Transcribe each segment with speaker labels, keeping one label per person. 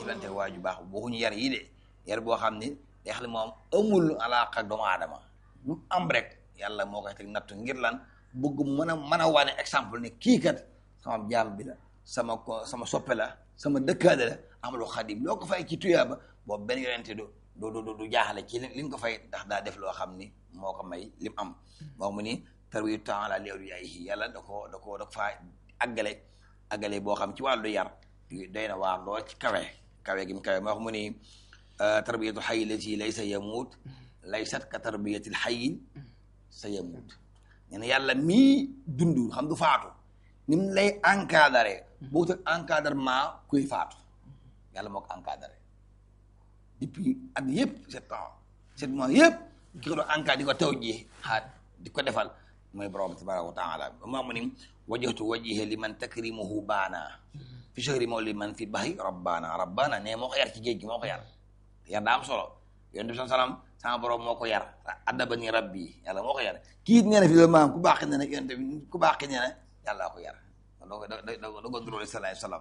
Speaker 1: jëflante waaju baax waxuñu yar yi de yar boo xam ni day xam ne moom amul alaaka ak doomu aadama lu am rek yàlla moo koy teg nattu ngir lan bëgg mën a mën a wane exemple ne kii kat sama jaam bi la sama ko sama soppe la sama dëkkaale la amalu xadim loo ko fay ci tuyaaba boobu benn yonente du du du du jaaxale ci li li nga ko fay ndax daa def loo xam ni moo ko may lim am moo mu ni tarwiyu taala li awliyaahi yàlla da ko da ko da ko faa àggale àggale boo xam ci wàllu yar doy na waar lool ci kawe kawe gi mu kawe moo wax mu ni tarbiyatu xayi lati laysa yamuut laysat ka tarbiyatil xayi sa yamuut nee na yàlla mii dund xam du faatu ni mu lay encadré boo teg encadrement kuy faatu yàlla moo ko encadré depuis at yëpp sept ans sept mois yëpp ki ko doon encadré di ko taw ji xaat di ko defal mooy borom tabaraka wa taala moo mu ni wajjahtu wajhiya liman takrimuhu baana fi shahri mawli man fi bahri rabbana rabbana ne moo ko yar ci géej gi moo ko yar yar daa am solo yonent bi salaam sama borom moo ko yar addabani rabbi yàlla moo ko yar kii it nee na fi loolu maanaam ku baax ne ne yonent bi ku baax ne ne yàlla ko yar doo ko doo doo ko duróole salaay salaam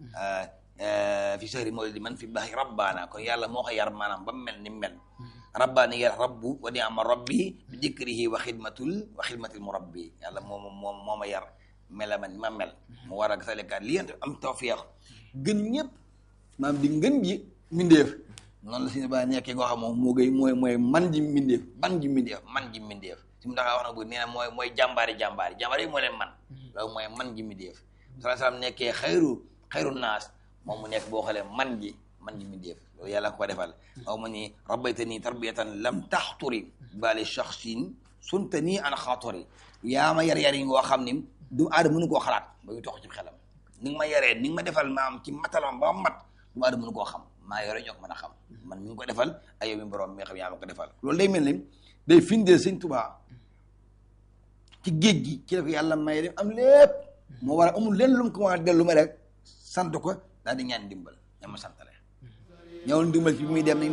Speaker 1: fi shahri mawlidi man fi bahri rabbana kon yàlla moo ko yar maanaam ba mel ni mel rabbani yar rabbu wa ni'ma rabbi bi dikrihi wa xidmatul wa xidmatil murabbi yàlla moom moom moo ma yar mela man ma mel mu war a salika li yent am tawfiq gën ñëpp maanaam di ngën ji mindeef noonu la si ne ba nekkee ngoo xam moom moo gay mooy mooy man ji mindeef ban ji mindeef man ji mindeef si mu taxaa wax na bu nee na mooy mooy jàmbaari jàmbaari jàmbaari yi moo leen man loolu mooy man ji mindeef salaa salaam nekkee xayru xayru naas moom mu nekk boo xoolee man ji man ji mindeef loolu yàlla ko defal aw ma ni rabbaytani tarbiyatan lam taxturi bali shaxsin sunta nii an xaaturi yaa ma yar yar yi ngoo xam ni du aadama mënu koo xalaat ba ñu tox ci xelam ni nga ma yaree ni nga ma defal maam ci matalam ba mat du aadama mënu koo xam maa yore ñoo ko mën a xam man mi ngi ko defal ay yow mi borom mi nga xam yaa ma ko defal loolu day mel ni day findeel sëñ Tuubaa ci géej gi ci la ko yàlla may dem am lépp moo war a amul leen lu mu ko war a dellu ma rek sant ko daal di ñaan dimbal ña ma santale ñëwul dimbal ci bi muy dem